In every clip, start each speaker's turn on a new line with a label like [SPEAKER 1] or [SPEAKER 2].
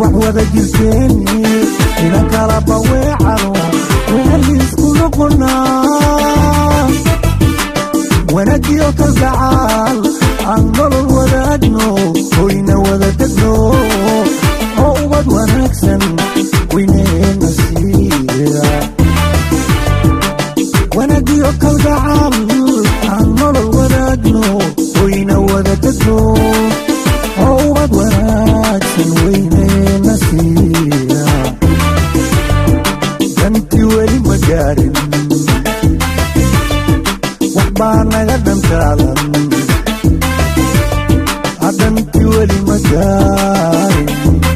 [SPEAKER 1] wax wada jirteeni ina kala baweecano weeliisku noqonaa wanagiyo kalgacaal aan nolol wadaagno hoyna wada degno oo ubad wanaagsan weyneena siiya wanagiyo kalgacaal aan nolol wadaagno hoyna wada degno oo ubad wanaagsan weyneena siiya dantii weli ma gaarin waxbaa naga dhantaalan hadantii weli ma gaarin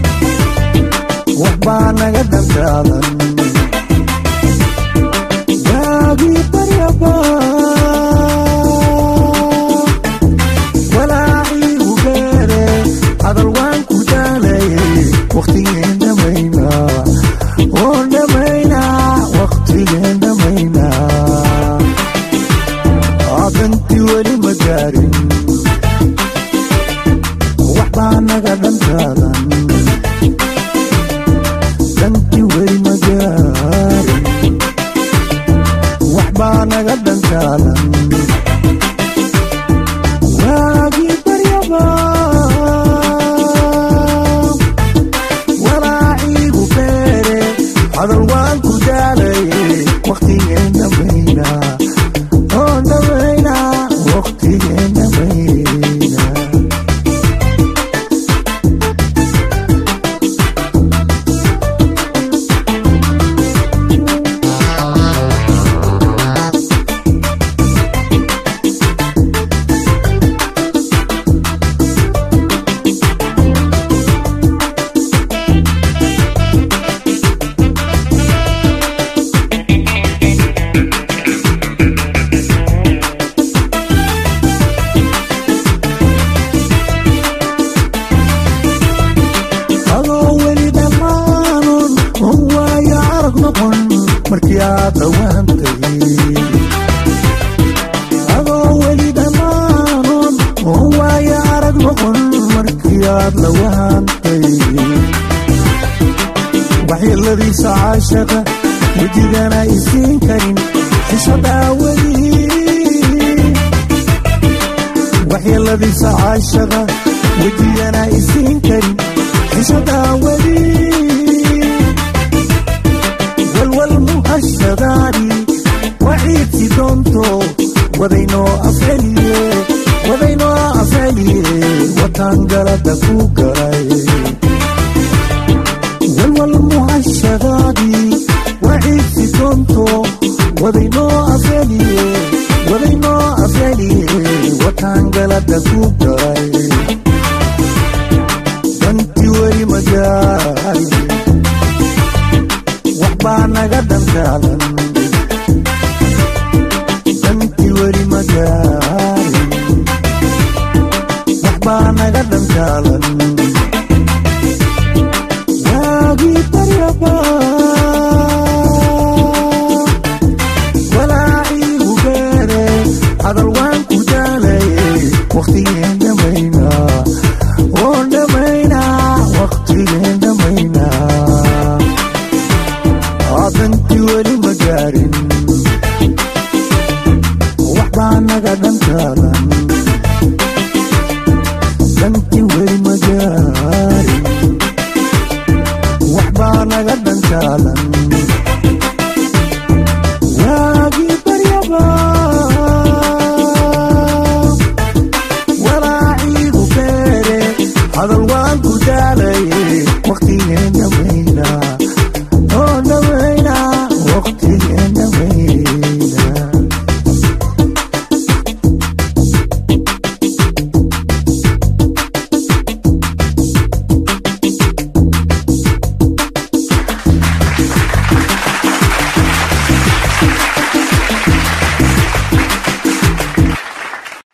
[SPEAKER 1] waxbaa naga dhantaalan gaagii baryaba walaacii u beere hadal waan ku daalayay wakhtigeen dhamaynaa oon dhamaynaa wakhtigeen dhamaynaa adantii weli ma gaarin waxbaa naga dhantaalan dantii weli ma gaarin waxbaa naga dhantaalan waagii baryaba walaaciigu beere hadal waan ku daalayay wakhtigeen dhamaynaa oon dhamaynaa wakhtigeen dhamaynaa adoo weli dhammaanon on waayo arag noqon markii aad dhawaantay adoo weli dhammaanon on waayo arag noqon markii aad dhawaantay waxyeeladiisa caashaqa wejigana isiin karin xishadaa weli waxyeeladiisa caashaqa wejigana isiin karin xishadaa weli walwal muhashadaani waciidsi doonto wadaynoo afceliye wadaynoo afceliye wataan galada ku galay walwal muhashadaani waciidsi doonto wadaynoo afceliye wadaynoo afceliye wataan galada ku galay dantii weli ma gaarin waxbaa naga dhantaalan dantii weli ma gaarin waxbaa naga dhantaalan waagii baryaba walaaciigu beere hadal waan ku daalayay wakhtigeen dhamaynaa oon dhamaynaa wakhtigeen dhamaynaa adantii weli ma gaarin waxbaa naga dhantaalan dantii weli ma gaarin waxbaa naga dhantaalan